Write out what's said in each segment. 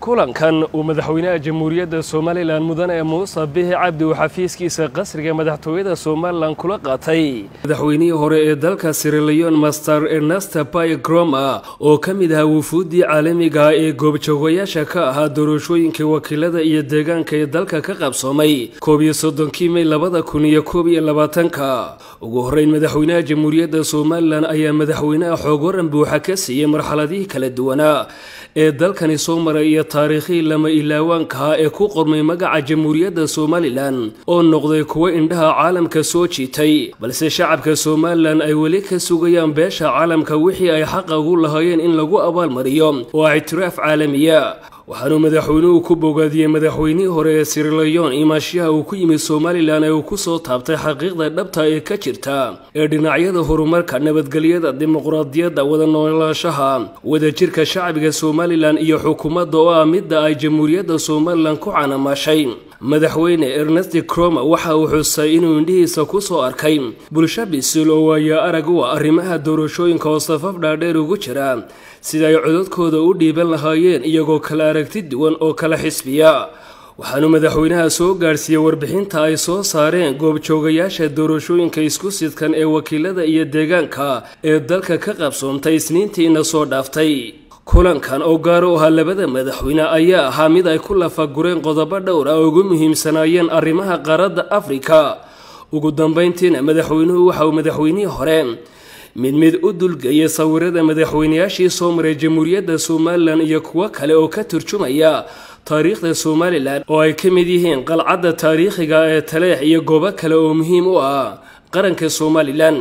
kulankan uu madaxweynaha jamhuuriyadda somalilan mudane muuse bihi cabdi uu xafiiskiisa qasriga madaxtooyada somalilan kula qaatay madaxweynihii hore ee dalka siriliyon master ernesta bai groma oo ka mid ahaa wufuuddii caalamiga ee goobjoogayaasha ka ahaa doorashooyinkai wakiilada iyo deegaanka ee dalka ka qabsoomay koob iyo soddonkii may labada kun iyo koob iyo labaatanka ugu horreyn madaxweynaha jamhuuriyadda somalilan ayaa madaxweynaha xoog waran buuxa ka siiyey marxaladihii kala duwanaa ee dalkani soo maray iyo taariikhii lama ilaawaankaha ee ku qormay magaca jamhuuriyadda somalilan oo noqday kuwo indhaha caalamka soo jiitay balse shacabka somalilan ay weli ka sugayaan beesha caalamka wixii ay xaqa ugu lahaayeen in lagu abaalmariyo oo ictiraaf caalamiya waxaanuu madaxweynuhu ku bogaadiyey madaxweynihii hore ee sirilayon imaashaha uu ku yimid somalilan ee uu ku soo taabtay xaqiiqda dhabta ee ka jirta ee dhinacyada horumarka nabadgelyada dimuqraadiyadda wada noolaanshaha wadajirka shacbiga somalilan iyo xukuumadda oo ah midda ay jamhuuriyadda somalilan ku canamaashay madaxweyne ernest croma waxa uu xusay inuu indhihiisa ku soo arkay bulsho bisil oo waayaa arag u ah arrimaha doorashooyinka oo safaf dhaadheer ugu jira sida ay codadkooda u dhiiban lahaayeen iyagoo kala aragti duwan oo kala xisbiya waxaanu madaxweynaha soo gaadhsiiyey warbixinta ay soo saareen goobjoogayaasha doorashooyinka isku sidkan ee wakiilada iyo deegaanka ee dalka ka qabsoomtay isniintiina soo dhaaftay kulankan oo gaar u ahaa labada madaxweyne ayaa ahaa mid ay ku lafagureen qodobo dhowr ah oo ugu muhiimsanaayeen arrimaha qaaradda afrika ugu dambayntiina madaxweynuhu waxa uu madaxweynihii hore mid mid u dulgeeyay sawirada madaxweynayaashii soo maray jamhuuriyadda somalilan iyo kuwo kale oo ka turjumaya taariikhda somalilan oo ay ka mid yihiin qalcadda taariikhiga ee taleex iyo goobo kale oo muhiim u ah qaranka somalilan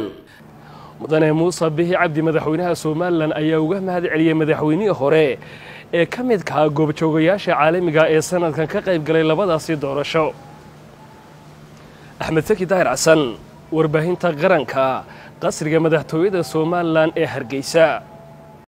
mudane muuse bihi cabdi madaxweynaha somalilan ayaa uga mahad celiyey madaxweynihii hore ee ka midkaha goobjoogayaasha caalamiga ee sanadkan ka qayb galay labadaasi doorasho axmed saki daahir xasan warbaahinta qaranka qasriga madaxtooyada somalilan ee hargeysa